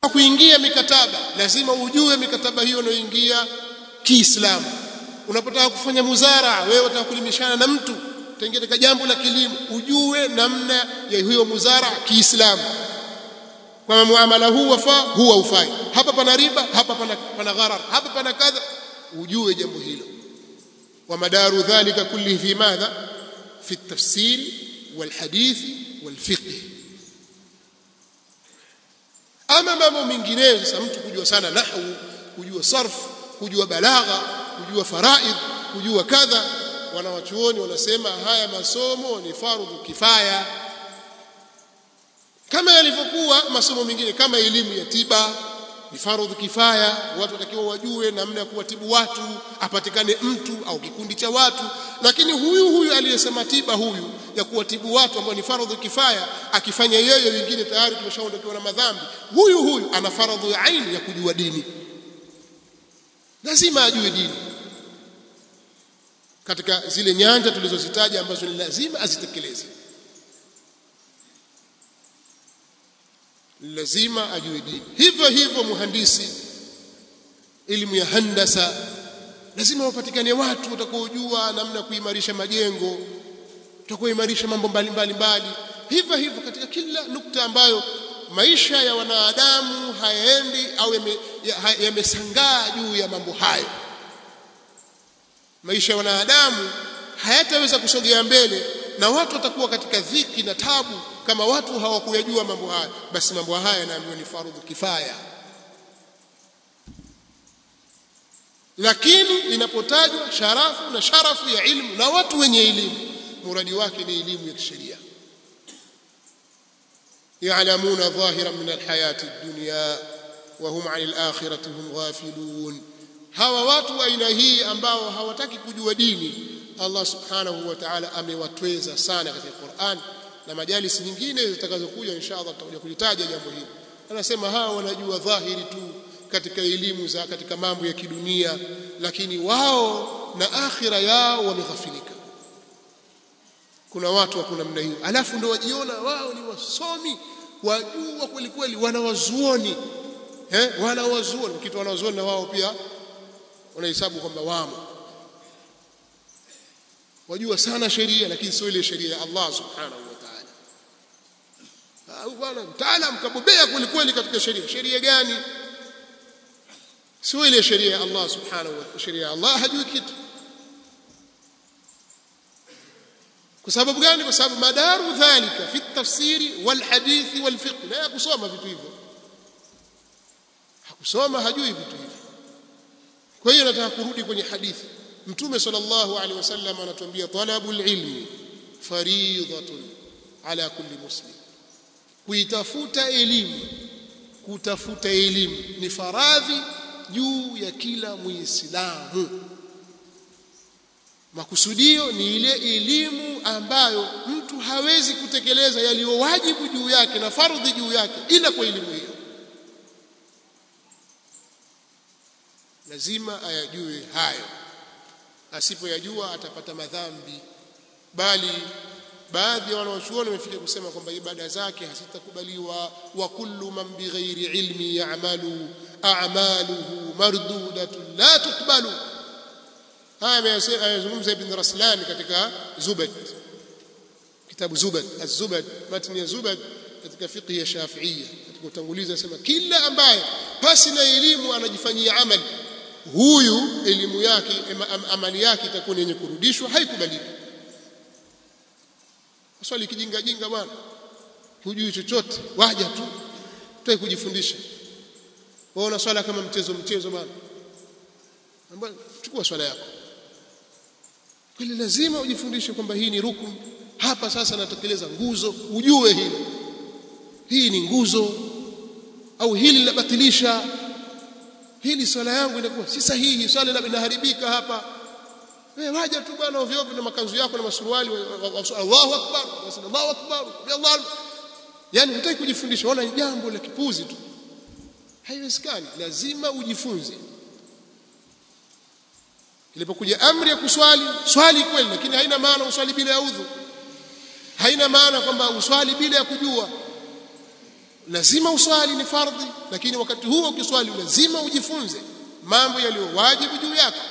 unapotaka kuingia mikataba lazima ujue mikataba hiyo unayoingia Kiislamu unapotaka kufanya muzara wewe unataka kulimishana na mtu utaingia katika jambo la kilimo ujue namna ya hiyo muzara Kiislamu kwa muamala huu wafaa huwa ufai hapa pana riba hapa pana, pana gharar hapa pana kadha ujue jambo hilo wa madaru dhalika kulli fi madha fi at-tafsir wal-hadith wal-fiqh ama mambo mengineyo sasa mtu kujua sana nahwu kujua sarf kujua balagha kujua faraid kujua kadha wanawachuoni wanasema haya masomo ni fardhu kifaya kama yalivyokuwa masomo mengine kama elimu ya tiba ni fardhu kifaya watu watakiwa wajue namna ya kuwatibu watu apatikane mtu au kikundi cha watu lakini huyu huyu aliyesema tiba huyu ya kuwatibu watu ambao ni fardhu kifaya akifanya yeye wengine tayari tumeshaondokewa na madhambi huyu huyu ana fardhu ya aini ya kujua dini lazima ajue dini katika zile nyanja tulizozitaja ambazo ni lazima azitekeleze lazima ajue dini hivyo hivyo muhandisi elimu ya handasa lazima wapatikane watu watakaojua namna kuimarisha majengo watakaoimarisha mambo mbalimbali mbali hivyo hivyo katika kila nukta ambayo maisha ya wanadamu hayaendi au yamesangaa ya juu ya mambo hayo maisha ya wanadamu hayataweza kusogea mbele na watu watakuwa katika dhiki na tabu kama watu hawakuyajua mambo haya basi mambo haya yanaambiwa ni fardhu kifaya lakini inapotajwa sharafu na sharafu ya ilmu na watu wenye elimu muradi wake ni elimu ya kisheria يعلمون ظاهرا من الحياة الدنيا وهم عن الآخرة هم غافلون hawa watu aina hii ambao hawataki kujua dini Allah subhanahu wa ta'ala amewatweza sana katika Qur'an na majalis nyingine zitakazokuja inshallah tutakuja kulitaja jambo hili anasema hawa wanajua dhahiri tu katika elimu za katika mambo ya kidunia lakini wao na akhira yao wameghafilika kuna watu wa kuna namna hiyo alafu ndio wajiona wao ni wasomi wajua kweli kweli wanawazuoni eh wanawazuoni kitu wanawazuoni na wao pia wanahesabu kwamba wamo wajua sana sheria lakini sio ile sheria ya Allah subhanahu wa ta'ala au bwana mtaalam kabobea kweli kweli katika sheria sheria gani sio ile sheria ya Allah subhanahu wa ta'ala sheria ya Allah hajui kitu kwa sababu gani kwa sababu madaru dhalika fi tafsiri wal hadithi wal fiqh la yakusoma vitu hivyo hakusoma hajui vitu hivyo kwa hiyo nataka kurudi kwenye hadithi mtume sallallahu alaihi wasallam anatuambia talabul ilmi fariidatun ala kulli muslim kuitafuta elimu kutafuta elimu ni faradhi juu ya kila muislamu makusudio ni ile elimu ambayo mtu hawezi kutekeleza yaliyo wajibu juu yake na fardhi juu yake ila kwa elimu hiyo lazima ayajue hayo asipoyajua atapata madhambi bali baadhi ya wanawachuoni wamefika kusema kwamba ibada zake hazitakubaliwa wa kullu man bighairi ilmi ya'malu a'maluhu mardudatun la tuqbalu haya amezungumza ibn Raslan katika Zubad kitabu Zubad az-Zubad matni ya Zubad katika fiqh ya Shafi'iyya katika utangulizi anasema kila ambaye pasi na elimu anajifanyia amali huyu elimu yake amali yake itakuwa yenye kurudishwa haikubaliki swali kijinga jinga bwana hujui chochote waja tu tutaki kujifundisha waona swala kama mchezo mchezo bwana ambaye chukua swala yako kweli lazima ujifundishe kwamba hii ni rukun hapa sasa natekeleza nguzo ujue hili hii ni nguzo au hili linabatilisha hili swala yangu inakuwa si sahihi swala inaharibika hapa wewe waja tu bwana ovyo ovyo na makanzu yako na masuruali Allahu akbar Allahu akbar Allah yani hutaki kujifundisha ona ni jambo la kipuzi tu haiwezekani lazima ujifunze ilipokuja amri ya kuswali swali kweli lakini haina maana uswali bila ya udhu haina maana kwamba uswali bila ya kujua lazima uswali ni fardhi lakini wakati huo ukiswali lazima ujifunze mambo yaliyo wajibu juu yako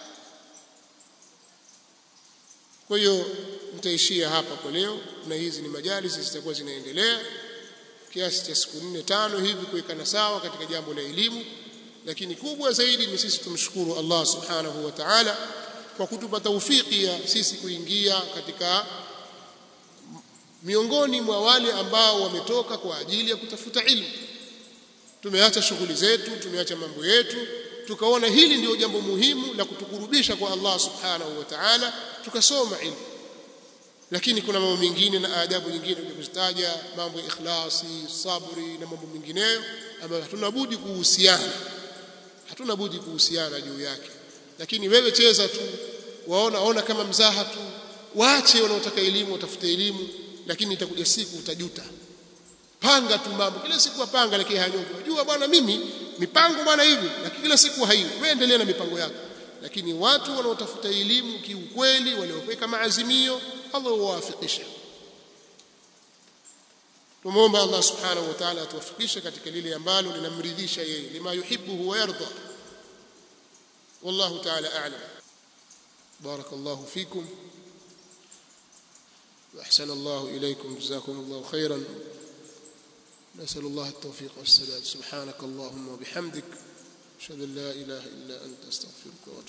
kwa hiyo nitaishia hapa kwa leo na hizi ni majalisi zitakuwa zinaendelea kiasi cha siku nne tano hivi kuwekana sawa katika jambo la elimu lakini kubwa zaidi ni sisi tumshukuru Allah subhanahu wa ta'ala kwa kutupa taufiki ya sisi kuingia katika miongoni mwa wale ambao wametoka kwa ajili ya kutafuta ilmu tumeacha shughuli zetu tumeacha mambo yetu tukaona hili ndio jambo muhimu la kutukurubisha kwa Allah subhanahu wa ta'ala tukasoma ilmu lakini kuna mambo mengine na adabu nyingine kuzitaja mambo ya ikhlasi sabri na mambo mengineyo ambayo hatuna budi kuhusiana hatuna budi kuhusiana juu yake lakini wewe cheza tu waona ona kama mzaha tu waache wanaotaka elimu watafute elimu lakini itakuja siku utajuta panga tu mambo kila siku wapanga lakini hanyoki unajua bwana mimi mipango bwana hivi lakini kila siku haiwi wewe endelea na mipango yako lakini watu wanaotafuta elimu kiukweli walioweka maazimio Allah huwafikisha tumuomba Allah subhanahu wa ta'ala atuwafikishe katika lile ambalo linamridhisha yeye lima yuhibbu wa yarda wallahu ta'ala a'lam barakallahu fikum واحسن الله اليكم جزاكم الله خيرا نسال الله التوفيق والسداد سبحانك اللهم وبحمدك اشهد ان لا اله الا انت استغفرك واتوب